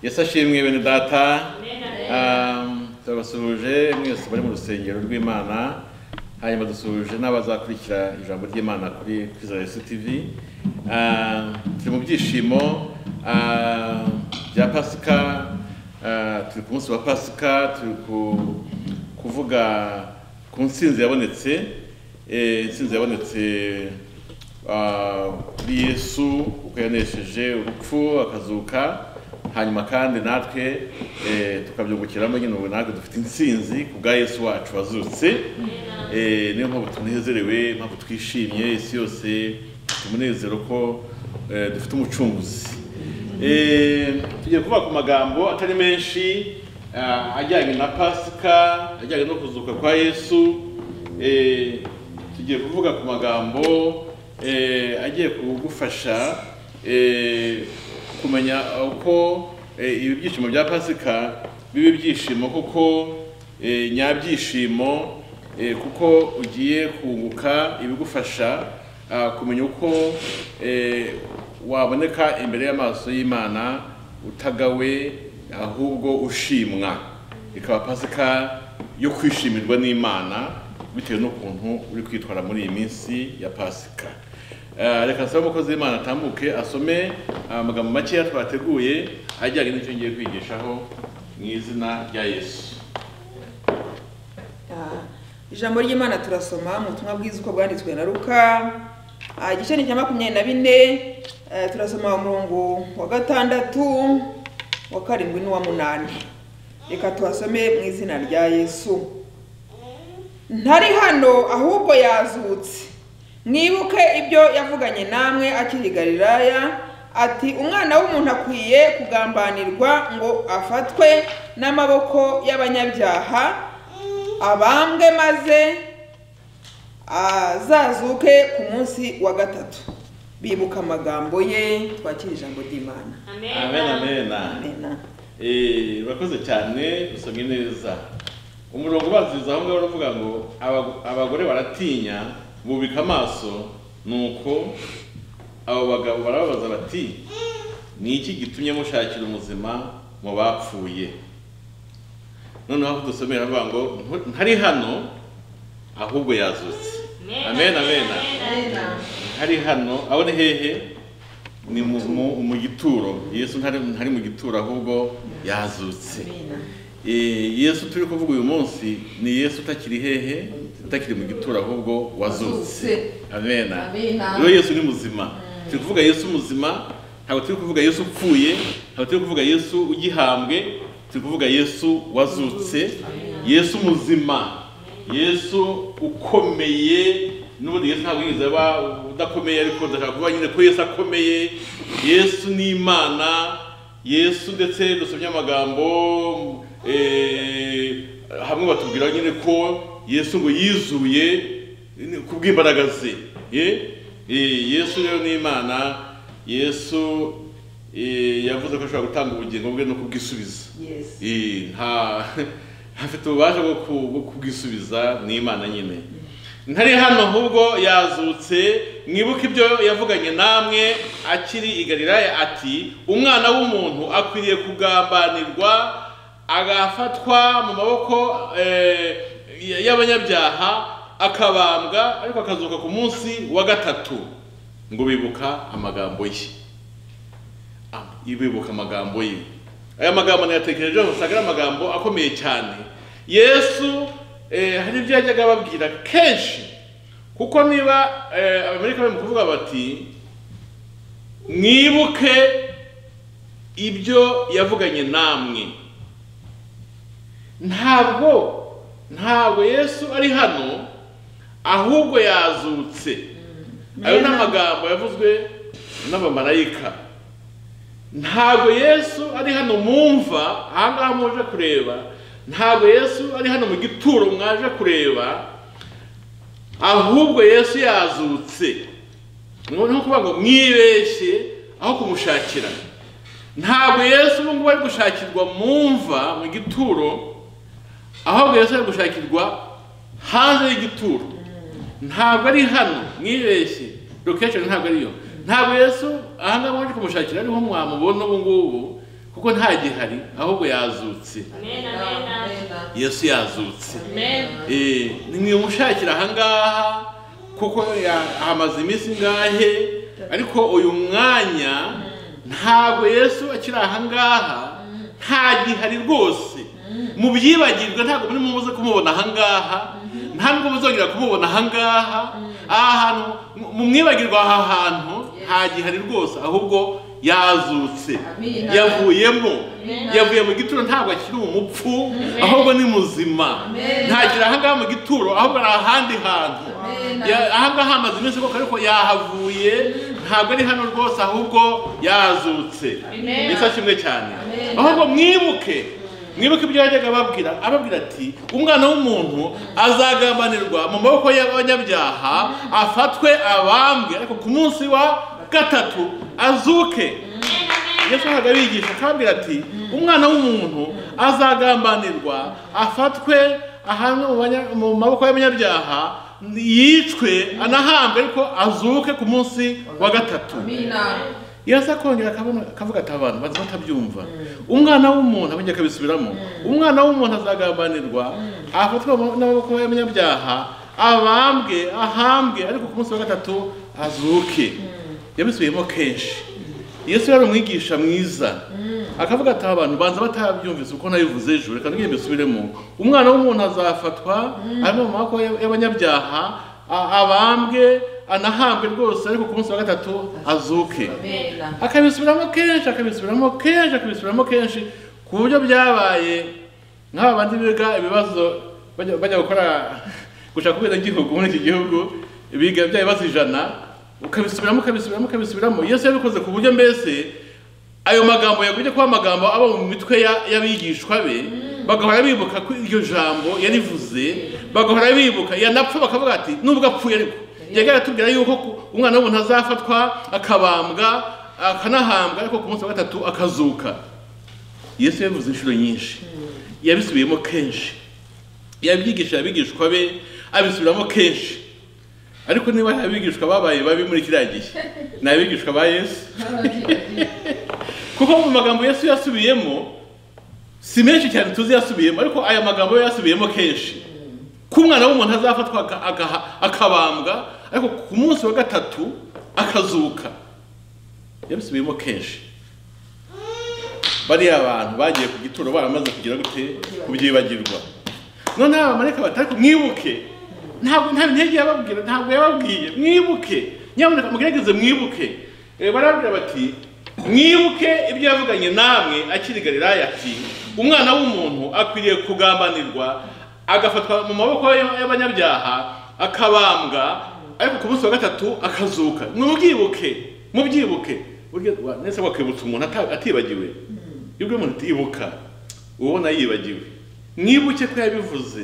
yesu ashimwe bene data Um, turabasuhuje mwese bari mu rusengero rw'imana hanyuma dusuhuje n'abazakurikira ijambo ry'imana kuri kwizera yesu tv Um, turi mu byishimo um, bya pasika Uh, turi ku munsi wa pasika turi ku- kuvuga ku nsinzi yabonetse Eh, insinzi yabonetse ah, kuri yesu kuko yanesheje urupfu akazuka hanyuma kandi natwe eh, tukabyungukiramo nyine ubu natwe dufite insinzi ku bwa yesu wacu wazutse Eh, niyo mpamvu tunezerewe impamvu twishimye isi yose umunezero ko eh, dufite umucunguzi Eh, tugiye kuvuga ku magambo atari menshi ah, ajyanye na pasika ajyanye no kuzuka kwa yesu Eh, tugiye kuvuga ku magambo eh, agiye kugufasha eh, kumenya uko eh, ibi byishimo bya pasika biba ibyishimo kuko eh, nyabyishimo eh, kuko ugiye kunguka ibigufasha ah, kumenya uko eh, waboneka imbere y'amaso y'imana utagawe ahubwo ushimwa ikaba pasika yo kwishimirwa n'imana bitewe n'ukuntu uri kwitwara muri iyi minsi ya pasika Eh, reka nsaba umukozi w'imana atambuke asome amagambo makeya twateguye ajyanye n'icyo ngiye kwigishaho mu izina rya yesu Ah, ijambo ry'imana turasoma mu butumwa bwiza uko bwanditswe na luka Ah, igice ni cya makumyabiri na bine eh, turasoma umurongo wa gatandatu wa karindwi n'uwa munani reka tuhasome mu izina rya yesu ntari hano ahubwo yazutse mwibuke ibyo yavuganye namwe akiri i galilaya ati umwana w'umuntu akwiye kugambanirwa ngo afatwe n'amaboko y'abanyabyaha abambwe maze azazuke ku munsi wa gatatu bibuka amagambo ye twakira ijambo ry'imana amen amen Amen. Eh, urakoze cyane usomye neza umurongo ubanziriza aho ngaho uravuga ngo "Abago- abagore baratinya bubika amaso nuko abo bagabo barababaza bati ni iki gitumye mushakira umuzima mu bapfuye noneho aho dusomera avuga ngo "Ntu- ntari hano ahubwo yazutse amen amen ntari hano aho ni hehe ni mu, mu, mu gituro yesu ntari, ntari mu gituro ahubwo yazutse Eh, yesu turi kuvuga uyu munsi ni yesu utakiri hehe utakiri mu gituro ahubwo wazutse amena rero yesu ni muzima turi kuvuga yesu muzima ntabwo turi kuvuga yesu upfuye ntabwo turi kuvuga yesu ugihambwe turi kuvuga yesu wazutse yesu muzima yesu ukomeye n'ubundi yesu ntabwo yigeze aba udakomeye ariko ndashaka kuvuga nyine ko yesu akomeye yesu ni imana yesu ndetse dusomye amagambo eh, hamwe batubwira nyine ko yesu ngo yizuye kubw'imbaraga ze ye Eh, yesu rero ni imana yesu eh, yavuze ko ashobora gutanga ubugingo bwe no kubwisubiza Yes. Eh, nta afite ububasha bwo ku- bwo kubwisubiza ni imana nyine ntari hano ahubwo yazutse mwibuke ibyo yavuganye namwe akiri i galilaya ati umwana w'umuntu akwiriye kugambanirwa agafatwa mu maboko eh, y'abanyabyaha akabambwa ariko akazuka ku munsi wa gatatu ngo bibuka amagambo ye ibibuka amagambo ye aya magambo nayatekerejeho usanga ari amagambo akomeye cyane yesu eh, hari ibyo yajyaga ababwira kenshi kuko niba eh, abamerika bari mu kuvuga bati mwibuke ibyo yavuganye namwe ntabwo ntabwo yesu ari hano ahubwo yazutse ayo ni amagambo yavuzwe n'abamarayika ntabwo yesu ari hano mumva ahangaha muje kureba ntabwo yesu ari hano mu gituro mwaje kureba ahubwo yesu yazutse noneho kuvuga ngo mwibeshye aho kumushakira ntabwo yesu ubu ngubu ari gushakirwa mu mva mu gituro ahubwo yesu ari gushakirwa hanze y'igituro ntabwo ari hano mwibeshye location ntabwo ariyo ntabwo yesu ahangaha mwaje kumushakira ariho mwamubona ubu ngubu kuko nta gihari ahubwo yazutse Amen, amen, amen. yesu yazutse Amen. Eh, nimwimushakira ahangaha kuko ya- hamaze iminsi ngahe ariko uyu mwanya ntabwo yesu akiri ahangaha nta gihari rwose mubyibagirwe ntabwo muri muze kumubona ahangaha nta nubwo muzongera kumubona ahangaha aha hantu mu- mumwibagirwe aha hantu nta gihari rwose ahubwo yazutse Amen. yavuyemo Amen. yavuye mu gituro ntabwo akiri umupfu ahubwo ni muzima ntakiri ahangaha mu gituro ahubwo ari ahandi hantu Amen. Ya- ahangaha hamaze iminsi koko ariko yahavuye ntabwo ari hano rwose ahubwo yazutse Amen. yesu ashimwe cyane ahubwo mwibuke mwibuke ibyo yajyaga ababwira ababwira ati umwana w'umuntu azagambanirwa mu maboko y'abanyabyaha afatwe abambwe ariko ku munsi wa gatatu azuke yesu ahaga abigisha akabwira ati umwana w'umuntu azagambanirwa afatwe ahanwe mu banya- mu maboko y'abanyabyaha yicwe anahambwe ariko azuke ku munsi wa gatatu yesu akongera akabona- akavuga ati abantu baza batabyumva umwana w'umuntu abongera akabisubiramo umwana w'umuntu azagambanirwa afatwa mu- n'amaboko y'abanyabyaha abambwe ahambwe ariko ku munsi wa gatatu azuke yabisubiyemo kenshi yesu yari umwigisha mwiza akavuga ati abantu banza batabyumvise uko nabivuze ejo reka ntugende bisubiremo umwana w'umuntu azafatwa ari mu maboko y'ab- y'abanyabyaha a- abambwe anahambwe rwose ariko ku munsi wa gatatu azuke akabisubiramo kenshi akabisubiramo kenshi akabisubiramo kenshi ku buryo byabaye nk'aba bandi biga ibibazo bajya bajya gukora gushaka ubwenegihugu muri iki gihugu biga bya bibazo ijana ukabisubiramo ukabisubiramo ukabisubiramo yesu yabikoze ku buryo mbese ayo magambo yagumye kuba amagambo aba mu mitwe ya- y'abigishwa be bagahora bibuka ko iryo jambo yarivuze bagahora bibuka yanapfa bakavuga ati nubwo apfuye ariko yajyaga aratubwira yuko ku- umwana w'umuntu azafatwa akabambwa akanahambwa ariko ku munsi wa gatatu akazuka yesu yabivuze inshuro nyinshi yabisubiyemo kenshi yabyigisha abigishwa be abisubiramo kenshi ariko niba hari abigishwa babaye babi muri kiriya gihe ni abigishwa ba yesu kuko mu magambo yesu yasubiyemo si menshi cyane tuzi yasubiyemo ariko aya magambo yo yasubiyemo kenshi ko umwana w'umuntu azafatwa aka- aka- akabambwa ariko ku munsi wa gatatu akazuka yabisubiyemo kenshi bariya bantu bagiye ku gituro baramaze kugira gute kubyibagirwa none aba bamarayika bati ariko mwibuke ntabwo nta intege yababwira ntabwo yababwiye mwibuke nyamuneka mugerageze mwibuke Eh, barababwira bati mwibuke ibyo yavuganye namwe akiri galilaya ati umwana w'umuntu akwiriye kugambanirwa agafatwa mu maboko y'ab- y'abanyabyaha akabambwa ariko ku munsi wa gatatu akazuka mubyibuke mubyibuke burya wa- nese wakwibutsa umuntu ata- atibagiwe iyo ubwiye umuntu atibuka uba ubona yibagiwe mwibuke ko yabivuze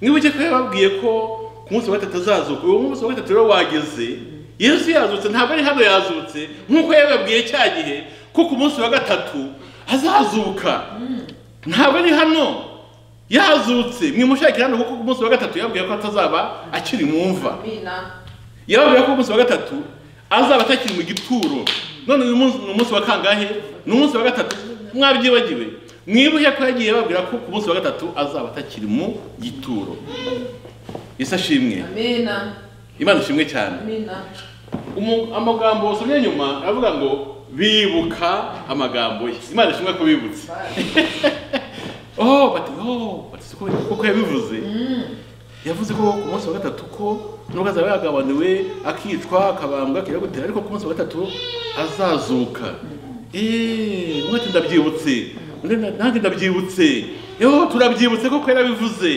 mwibuke ko yababwiye ko ku munsi wa gatatu azazuka uwo munsi wa gatatu rero wageze yesu yazutse ntabwo ari hano yazutse nk'uko yababwiye cya gihe ko ku munsi wa gatatu azazuka ntabwo ari hano yazutse mwimushakira hano kuko ku munsi wa gatatu yababwiye ko atazaba akiri mu mva yababwira ko umunsi wa gatatu azaba atakiri mu gituro none uyu munsi ni umunsi wa kangahe ni umunsi wa gatatu mwabyibagiwe mwibuke ko yagiye babwira ko ku munsi wa gatatu azaba atakiri mu gituro yesu ashimwe imana ishimwe cyane Umu- amagambo wasomye nyuma aravuga ngo bibuka amagambo ye imana ishimwe ko bibutse oh bati oh bati siko kuko yabivuze yavuze ko ku munsi wa gatatu ko nubwo azaba yagabaniwe akicwa akabambwa akira gutera ariko ku munsi wa gatatu azazuka eee umwe ati ndabyibutse undi na- nanjye ndabyibutse yewe turabyibutse koko yarabivuze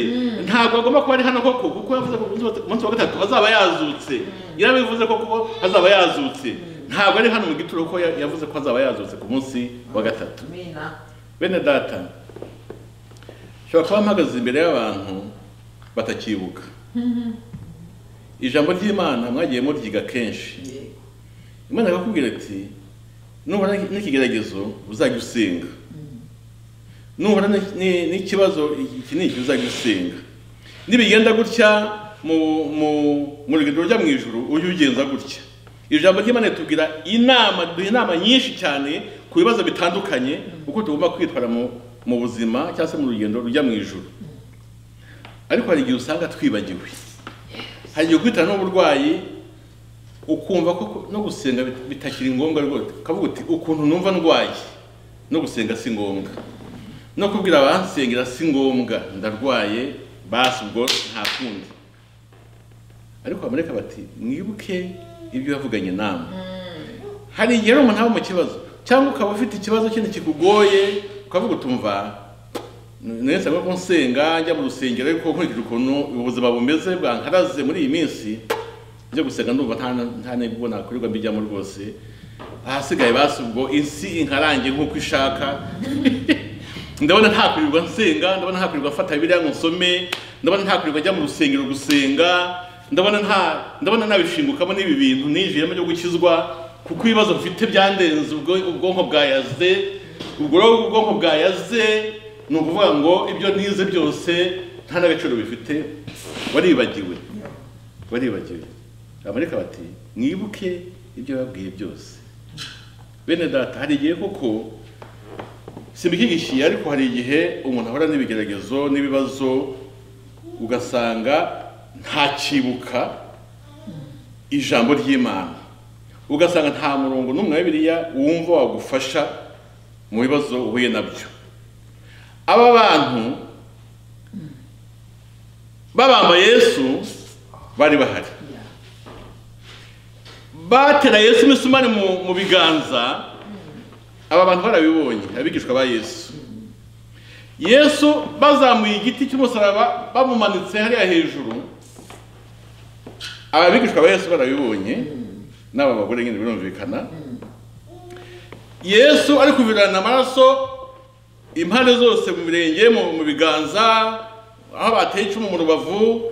ntabwo agomba kuba ari hano koko kuko yavuze ko ku munsi wa- ku munsi wa gatatu azaba yazutse yarabivuze ko kuko azaba yazutse ntabwo ari hano mu gituro ko ya- yavuze ko azaba yazutse ku munsi wa gatatu bene data nshobora kuba mpagaze imbere y'abantu batakibuka ijambo ry'imana mwagiye muryiga kenshi imana ikakubwira ati nubona n'ikigeragezo uzajya usenga nubona ni- ni- n'ikibazo iki ni iki uzajya usenga nibigenda gutya mu mu mu rugendo rujya mu ijuru ujye ugenza gutya ijambo ry'imana ritubwira inama riduha inama nyinshi cyane ku bibazo bitandukanye uko tugomba kwitwara mu mu buzima cyangwa se mu rugendo rujya mu ijoro ariko hari igihe usanga twibagiwe hari igihe kwitana n'uburwayi ukumva ko no gusenga bit- bitakiri ngombwa rwose ukavuga uti ukuntu numva ndwaye no gusenga si ngombwa no kubwira abansengera si ngombwa ndarwaye basi ubwo nta kundi ariko bamareka bati mwibuke ibyo yavuganye namwe hari igihe rero umuntu aba mu kibazo cyangwa ukaba ufite ikibazo kindi kikugoye ukavuga utumva nese ngo ko nsenga njya mu rusengero ariko nkurikije ukuntu ubuzima bumeze bwankaraze muri iyi minsi byo gusenga ndumva nta nta n'ubwo nakorerwa mbijyamo rwose ahasigaye basi ubwo isi inkarange nk'uko ishaka ndabona ntakwirirwa nsenga ndabona ntakwirirwa mfata bibiliya ngo nsome ndabona ntakwirirwa njya mu rusengero gusenga ndabona nta ndabona nabishingukamo n'ibi bintu ninjiyemo byo gukizwa kuko ibibazo mfite byandenze ubwo ubwonko bwayaze ubwo rero ubwonko bwayaze ni ukuvuga ngo ibyo nize byose nta n'agaciro bifite waribagiwe waribagiwe amareka bati mwibuke ibyo babwiye byose bene data hari igihe koko simbihigishiye ariko hari igihe umuntu ahora n'ibigeragezo n'ibibazo ugasanga ntakibuka ijambo ry'imana ugasanga nta murongo n'umwe wa bibiliya wumva wagufasha mu bibazo uhuye nabyo aba bantu babamba yesu bari bahari batera yesu imisumari mu- mu biganza aba bantu barabibonye abigishwa ba yesu yesu bazamuye igiti cy'umusaraba bamumanitse hariya hejuru aba bigishwa ba yesu barabibonye n'aba bagore nyine birumvikana yesu ari kuvirana amaraso impande zose mu birenge mu mu biganza aho bateye icumu mu rubavu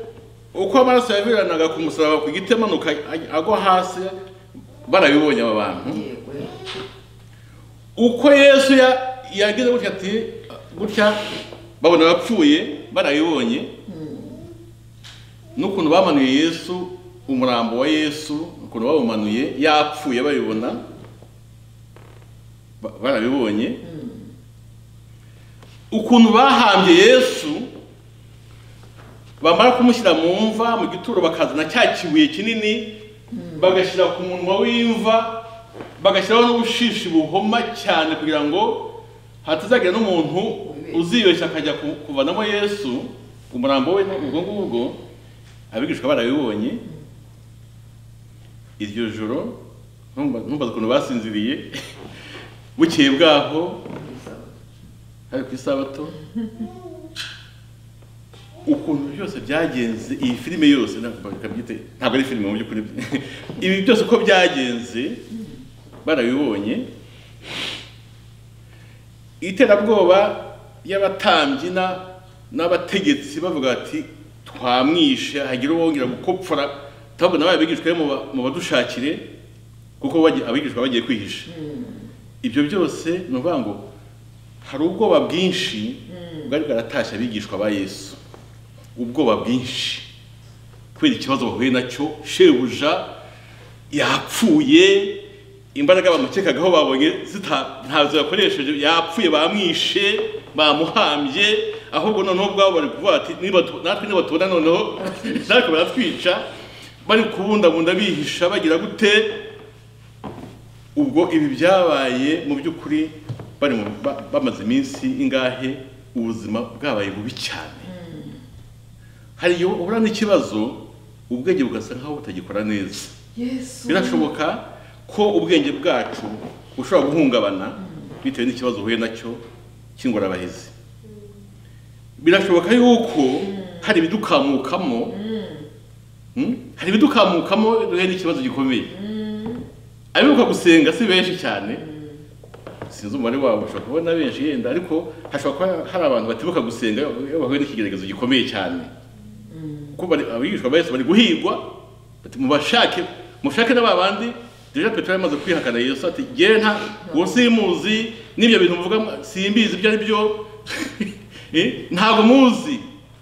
uko amaraso yaviranaga ku musaraba ku giti amanuka agwa hasi barabibonye aba bantu yego uko yesu ya- yagize gutya ati gutya babona abapfuye barabibonye n'ukuntu bamanuye yesu umurambo wa yesu ukuntu bawumanuye yapfuye babibona ba- barabibonye ukuntu bahambye yesu bamara kumushyira mu mva mu gituro bakazana cya kibuye kinini bagashyira ku munwa w'imva bagashyiraho n'ubushishi buhoma cyane kugira ngo hatazagira n'umuntu uzibeshya akajya ku- kuvanamo yesu umurambo we ubwo ngubwo abigishwa barabibonye iryo joro ntumba- ntumbaze ukuntu basinziriye bukeye bwaho hari ku isabato ukuntu byose byagenze iyi filime yose ntabwo bakabyita ntabwo ari filime mu by'ukuri ibi byose uko byagenze barabibonye iterabwoba y'abatambyi na- n'abategetsi bavuga bati twamwishe hagira uwongera gukopfora ntabwo nawe abigishwa mu ba- mu badushakire kuko bagiye- abigishwa bagiye kwihisha ibyo byose ni ukuvuga ngo hari ubwoba bwinshi bwari bwaratashye abigishwa ba yesu ubwoba bwinshi kubera ikibazo bahuye nacyo shebuja yapfuye imbaraga bamukekagaho babonye zita- ntazo yakoresheje yapfuye bamwishe bamuhambye ahubwo noneho ubwabo bari kuvuga bati "Niba tu- natwe nibatubona noneho natwe baratwica bari kubundabunda bihisha bagira gute ubwo ibi byabaye mu by'ukuri bari mu- ba- bamaze iminsi ingahe ubuzima bwabaye bubi cyane hari igihe uhura n'ikibazo ubwenge bugasa nkaho butagikora neza yesu birashoboka ko ubwenge bwacu bushobora guhungabana bitewe n'ikibazo uhuye nacyo cy'ingorabahizi birashoboka yuko hari ibidukamukamo hmm? hari ibidukamukamo duhuye n'ikibazo gikomeye abibuka gusenga si benshi cyane sinzi umubare wabo ushobora kubona benshi yenda ariko hashobora kuba hari abantu batibuka gusenga iyo bahuye n'ikigeragezo gikomeye cyane kuko bari- abigishwa ba Yesu bari guhigwa bati mubashake mushake na babandi deja petero yamaze kwihakana yesu ati jyewe nta uwo simuzi n'ibyo bintu muvuga mu- simbizi ibyo ari byo Eh, ntabwo muzi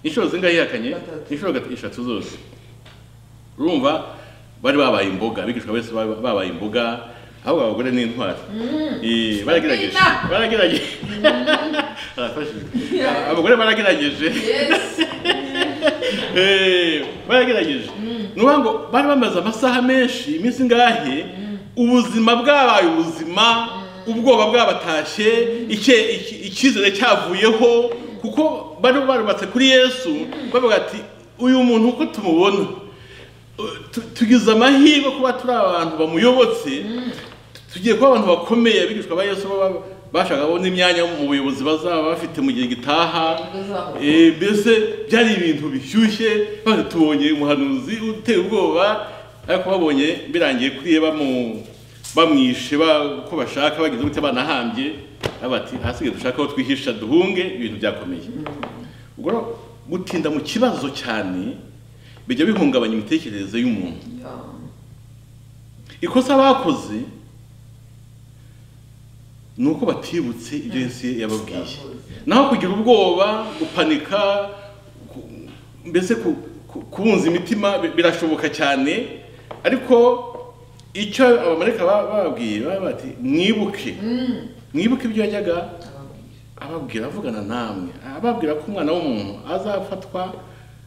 inshuro zingahe yihakanye Gatatu. inshuro gat- eshatu zose urumva bari babaye imboga abigishwa bose babaye imboga ahubwo abagore ni intwari Eh, baragerageje Amina. baragerageje arafashijwe Ah, abagore baragerageje Yes. Eh, baragerageje ni ukuvuga ngo bari bamaze amasaha menshi iminsi ingahe ubuzima bwabaye ubuzima ubwoba bwabatashye icye- iki- icyizere cyavuyeho kuko bari barubatse kuri yesu bavuga ati uyu muntu uko tumubona tu- tugize amahirwe kuba turi abantu bamuyobotse tugiye kuba abantu bakomeye abigishwa ba yesu baba bashaka kubona imyanya mu buyobozi bazaba bafite mu gihe gitaha Bazaba. Eh, mbese byari ibintu bishyushye bari tubonye umuhanuzi uteye ubwoba ariko babonye birangiye kuriye bamu- bamwishe ba- uko bashaka bagize gute banahambye bati ahasigaye dushaka aho twihisha duhunge ibintu byakomeye ubwo rero gutinda mu kibazo cyane bijya bihungabanya imitekerereze y'umuntu Yeah. ikosa bakoze ni uko batibutse ibyo yesu yababwiye naho kugira ubwoba gupanika ku- mbese ku- ku- kubunza imitima bi- birashoboka cyane ariko icyo abamarika ba- bababwiye baba bati mwibuke mwibuke ibyo yajyaga ababwira avugana namwe ababwira ko umwana w'umuntu azafatwa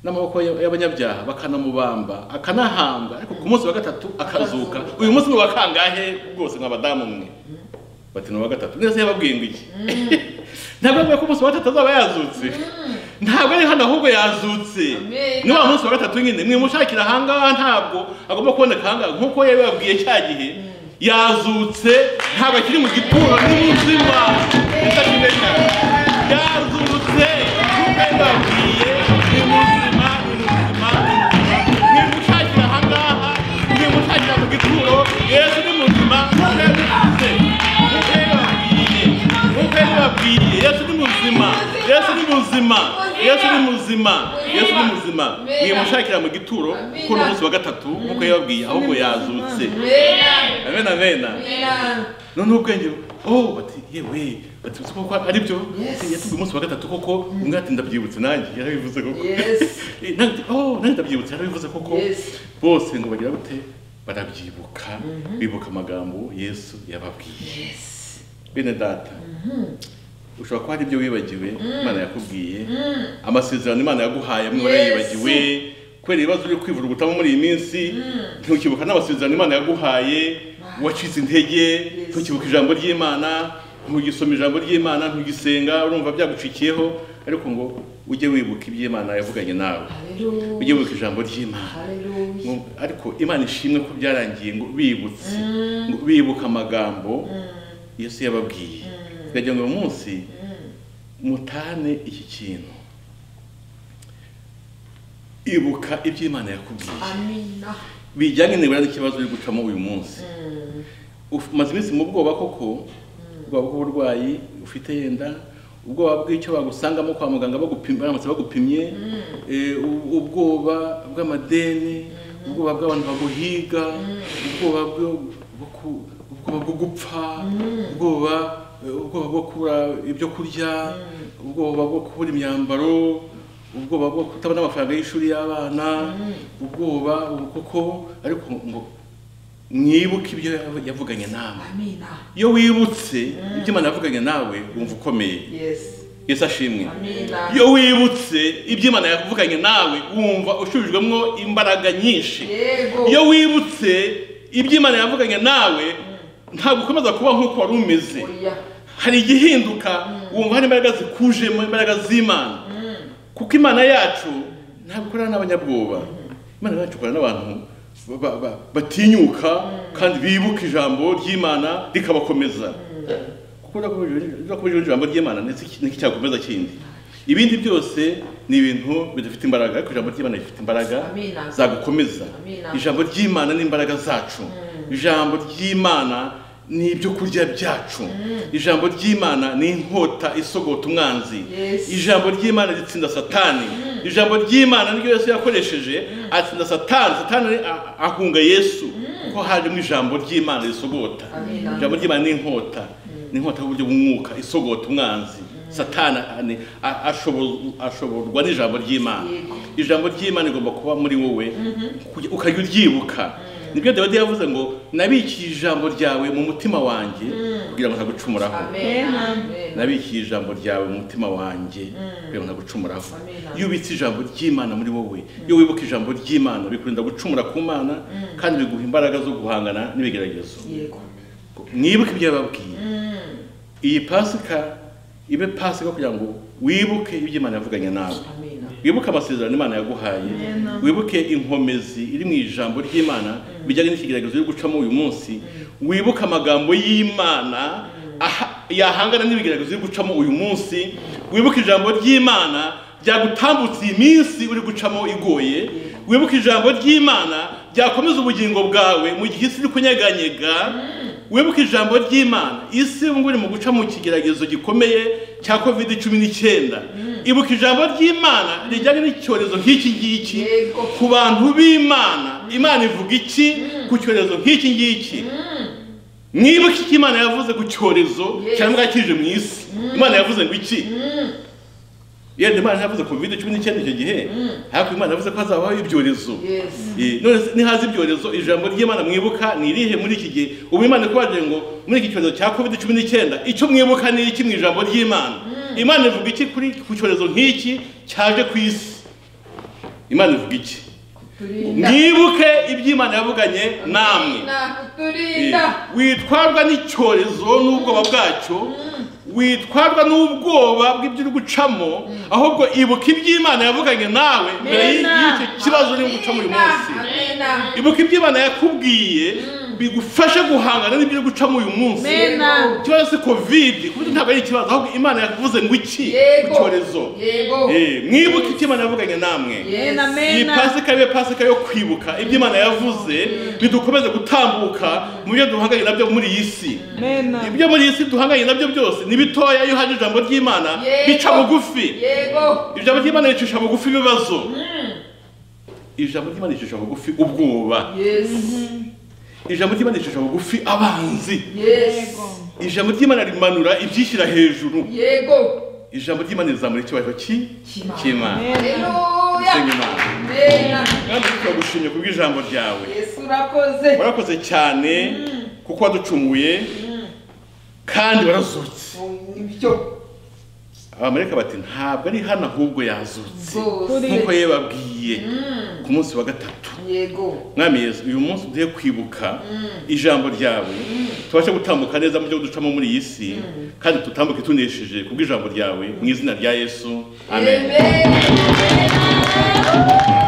n'amaboko y'ab- y'abanyabyaha bakanamubamba akanahambwa ariko ku munsi wa gatatu akazuka uyu munsi ni uwa kangahe rwose nk'abadamu mwe bati ni uwa gatatu neza yababwiye ngo iki ntabwo avuga ko umunsi wa gatatu azaba yazutse ntabwo ari hano ahubwo yazutse Amen. ni wa munsi wa gatatu nyine mwimushakira ahangaha ntabwo agomba kuboneka ahangaha nk'uko yabibabwiye cya gihe yazutse ntabwo akiri mu gituro ni muzima bitakimenya yazutse nk'uko yabibabwiye ni muzima ni muzima ni muzima mwimushakira ahangaha mwimushakira mu gituro yesu ni muzima yazutse nk'uko yabibabwiye nk'uko yabibabwiye yesu ni muzima yesu ni muzima yesu ni muzima yesu ni muzima mwimushakira mu gituro kuko ni umunsi wa gatatu nk'uko yababwiye ahubwo yazutse Amen. amen amen Amen. none ubwenge oh bati yewe bati uzi koko ari byo Yes. yatubwiye umunsi wa gatatu koko umwe ati ndabyibutse nanjye yarabivuze koko Yes. Eh, nanjye ati, oh nanjye ndabyibutse yarabivuze koko Yes. bose ngo bagira gute barabyibuka bibuka amagambo yesu yababwiye Yes. bene data ushobora kuba hari ibyo wibagiwe imana yakubwiye amasezerano imana yaguhaye amwe warayibagiwe kubera ibibazo byo kwivura ubutamu muri iyi minsi ntukibuka n'amasezerano imana yaguhaye wacitse intege Yes. ntukibuka ijambo ry'imana ntugisoma ijambo ry'imana ntugisenga urumva byagucikiyeho ariko ngo ujye wibuka iby'imana yavuganye nawe ujye Hallelujah. wibuka ijambo ry'imana Hallelujah. ngo- ariko imana ishimwe ko byarangiye ngo bibutse ngo bibuka amagambo yesu yababwiye biragira ngo uyu munsi mutane iki kintu ibuka ibyo imana yakubwiye Amina. bijyanye nibura n'ikibazo uri gucamo uyu munsi Uf- umaze iminsi mu bwoba koko ubwoba bw'uburwayi ufite yenda ubwoba bw'icyo bagusangamo kwa muganga bagupimye baramutse bagupimye eh, u- ubwoba bw'amadeni ubwoba bw'abantu baguhiga ubwoba bwo- bwo ku- ubwoba bwo gupfa ubwoba eh, ubwoba bwo kubura ibyo kurya ubwoba bwo kubura imyambaro ubwoba bwo kutabona amafaranga y'ishuri y'abana ubwoba ubu koko ariko ngo mwibuke ibyo yavuganye nawe Amina. iyo wibutse ibyo imana yavuganye nawe wumva ukomeye Yes. yesu ashimwe Amina. iyo wibutse ibyo imana yavuganye nawe wumva ushubijwemo imbaraga nyinshi Yego. iyo wibutse ibyo imana yavuganye nawe ntabwo ukomeza kuba nk'uko wari umeze Oya. hari igihinduka wumva hari imbaraga zikujemo imbaraga z'imana kuko imana yacu ntabwo ikorana n'abanyabwoba imana yacu ikorana n'abantu ba- ba- batinyuka kandi bibuka ijambo ry'imana rikabakomeza kuko urakomeje ijambo ry'imana ndetse iki- niki cyakomeza kindi ibindi byose ni ibintu bidafite imbaraga ariko ijambo ry'imana rifite imbaraga Amina. zagukomeza Amina. ijambo ry'imana ni imbaraga zacu ijambo ry'imana ni ibyo kurya byacu ijambo ry'imana ni inkota isogota umwanzi Yes. ijambo ry'imana ritsinda satani ijambo ry'imana niryo yesu yakoresheje atsinda satani satani a- ahunga yesu kuko harimo ijambo ry'imana risogota Amina. ijambo ry'imana ni inkota ni inkota y'uburyo bw'umwuka isogota umwanzi satani a- ni- a- ashobo- ashoborwa n'ijambo ry'imana Yego. ijambo ry'imana rigomba kuba muri wowe kujya- ukajya uryibuka nibyo dawidi yavuze ngo nabikiye ijambo ryawe mu mutima wanjye kugira ngo ntagucumuraho Amen. Amen. nabikiye ijambo ryawe mu mutima wanjye kugira ngo ntagucumuraho Amen. iyo ubitse ijambo ry'imana muri wowe iyo wibuka ijambo ry'imana bikurinda gucumura ku mana kandi biguha imbaraga zo guhangana n'ibigeragezo Yego. mwibuke ibyo yababwiye iyi pasika ibe pasika kugira ngo wibuke ibyo imana yavuganye nawe Amen. wibuke amasezerano imana yaguhaye wibuke inkomezi iri mu ijambo ry'imana bijyanye n'ikigeragezo yo gucamo uyu munsi wibuke amagambo y'imana aha- yahangana n'ibigeragezo yo gucamo uyu munsi wibuke ijambo ry'imana ryagutambutse iyi minsi uri gucamo igoye wibuke ijambo ry'imana ryakomeza ubugingo bwawe mu gihe isi iri kunyeganyega wibuke ijambo ry'imana isi ubu ngubu iri mu guca mu kigeragezo gikomeye cya covid cumi n'icyenda ibuka ijambo ry'imana rijyanye n'icyorezo nk'iki ngiki Yego. ku bantu b'imana imana ivuga iki ku cyorezo nk'iki ngiki niba iki imana yavuze ku cyorezo Yes. cyangwa kije mu isi imana yavuze ngo iki yenda imana yavuze covid cumi n'icyenda icyo gihe ariko imana yavuze ko hazabaho ibyorezo Yes. Eh, none se nihaza ibyorezo ijambo ry'imana mwibuka ni irihe muri iki gihe ubu imana ikubajije ngo muri iki cyorezo cya covid cumi n'icyenda icyo mwibuka ni iki mu ijambo ry'imana imana ivuga iki kuri ku cyorezo nk'iki cyaje ku isi imana ivuga iki Kuturinda. mwibuke ibyo imana yavuganye namwe Kuturinda. witwarwa n'icyorezo n'ubwoba bwacyo witwarwa n'ubwoba bw'ibyo uri gucamo ahubwo ibuka iby'imana yavuganye nawe mbere y'i- Amen. y'icyo kibazo uri gucamo uyu munsi Amen. ibuka ibyo imana yakubwiye bigufasha guhangana n'ibyo uri gucamo uyu munsi Amen. ikibazo si covid kuko ntabwo ari ikibazo ahubwo imana yavuze ngo iki ku Yego. cyorezo Yego. Eh, mwibuke icyo imana yavuganye namwe Yes. iyi pasika ibe pasika yo kwibuka ibyo imana yavuze bidukomeze gutambuka mu byo duhanganye nabyo muri iyi si ibyo muri iyi si duhanganye nabyo byose ni bitoya iyo haje ijambo ry'imana Yego. bica bugufi Yego. ijambo ry'imana ricisha bugufi ibibazo ijambo ry'imana ricisha bugufi ubwoba Yes. ijambo ry'imana ricisha bugufi abanzi Yes. ijambo ry'imana rimanura ibyishyira hejuru Yego. ijambo ry'imana rizamura icyubahiro ki- Cy'Imana. cy'imana Haleluya. Senga Imana. Amen. kandi turagushimye kubwo ijambo ryawe Yesu urakoze. warakoze cyane kuko waducunguye kandi warazutse Ibyo. abamarika bati ntabwo ari hano ahubwo yazutse Rwose. nk'uko yababwiye ku munsi wa gatatu Yego. mwami yesu uyu munsi uduhe kwibuka ijambo ryawe tubashe gutambuka neza mu byo ducamo muri iyi si kandi tutambuke tunesheje kubw'ijambo ryawe mu izina rya yesu amen Amen.